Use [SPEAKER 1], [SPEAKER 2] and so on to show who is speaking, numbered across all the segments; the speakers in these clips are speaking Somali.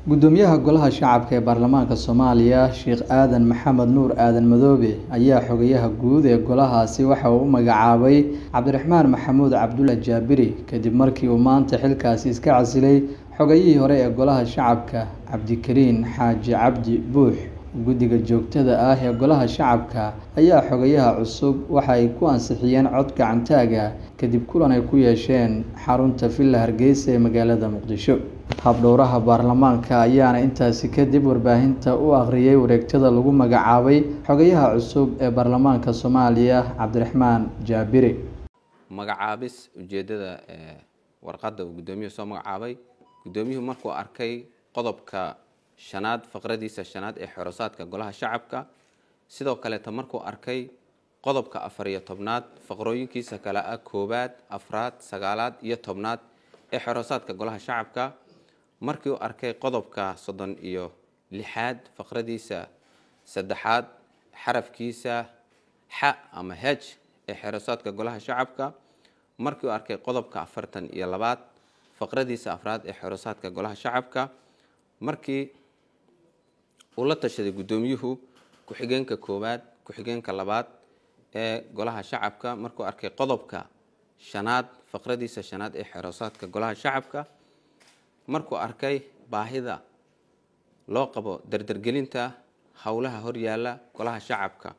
[SPEAKER 1] gudoomiyaha golaha shacabka ee baarlamaanka soomaaliya sheekh aadan maxamed nuur aadan madoobe ayaa xogayaha guud ee golahaasi waxa uu u magacaabay cabdiraxmaan maxamuud cabdulla jaabiri kadib markii uu maanta xilkaasi iska casilay xogayihii hore ee golaha shacabka cabdikariin xaaji cabdi buux guddiga joogtada ah ee golaha shacabka ayaa xogayaha cusub waxa ay ku ansixiyeen cod gacantaaga kadib kulan ay ku yeesheen xarunta villa hargeysa ee magaalada muqdisho habdhowraha baarlamaanka ayaana intaasi kadib warbaahinta u akhriyay wareegtada lagu magacaabay xogayaha cusub ee baarlamaanka soomaaliya cabdiraxmaan jaabiri
[SPEAKER 2] magacaabis ujeedada warqadda uu guddoomiyuhu soo magacaabay guddoomiyuhu markuu arkay qodobka shanaad faqradiisa shanaad ee xorosaadka golaha shacabka sidoo kaleeta markuu arkay qodobka afar iyo tobnaad faqrooyinkiisa kale ah koowaad afraad sagaalaad iyo tobnaad ee xorosaadka golaha shacabka markii uu arkay qodobka soddon iyo lixaad faqradiisa saddexaad xarafkiisa xa ama hej ee xerosaadka golaha shacabka markii uu arkay qodobka afartan iyo labaad faqradiisa afraad ee xerosaadka golaha shacabka markii uu la tashaday guddoomiyuhu ku-xigeenka koowaad ku-xigeenka labaad ee golaha shacabka markuu arkay qodobka shanaad faqradiisa shanaad ee xerosaadka golaha shacabka markuu arkay baahida loo qabo dardargelinta howlaha horyaala golaha shacabka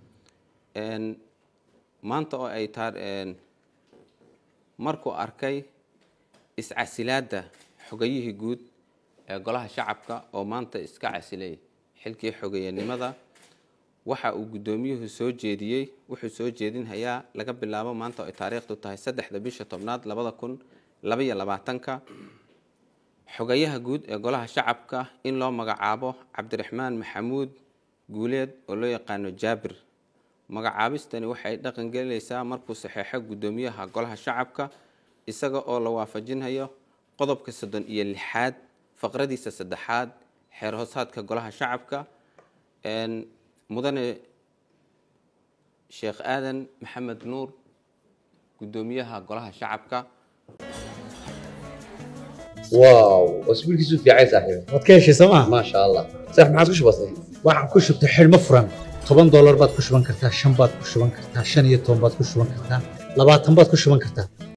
[SPEAKER 2] maanta oo ay taa markuu arkay iscasilaadda xogayihii guud ee golaha shacabka oo maanta iska casilay xilkii xogeeyanimada waxa uu guddoomiyuhu soo jeediyey wuxuu soo jeedinhayaa laga bilaabo maanta oo ay taariikhdu tahay saddexda bisha tobnaad labada kun labaiyo labaatanka xogayaha guud ee golaha shacabka in loo magacaabo cabdiraxmaan maxamuud guuleed oo loo yaqaano jaabir magacaabistani waxay dhaqan gelinaysaa markuu saxeexo guddoomiyaha golaha shacabka isaga oo la waafajinhayo qodobka soddon iyo lixaad faqradiisa saddexaad xeer hoosaadka golaha shacabka mudane sheekh aadan maxamed nuur guddoomiyaha golaha shacabka
[SPEAKER 3] واو اسبوع كيسو في عايز صاحبي
[SPEAKER 4] waad ka heshay sooma
[SPEAKER 3] ما شاء الله صح ما عاد وش بصير
[SPEAKER 4] waxaad ku shubtay xidhmo furan toban doolar baad ku shuban kartaa shan baad ku shuban kartaa shan iyo toban baad ku shuban kartaa labaatan baad ku shuban kartaa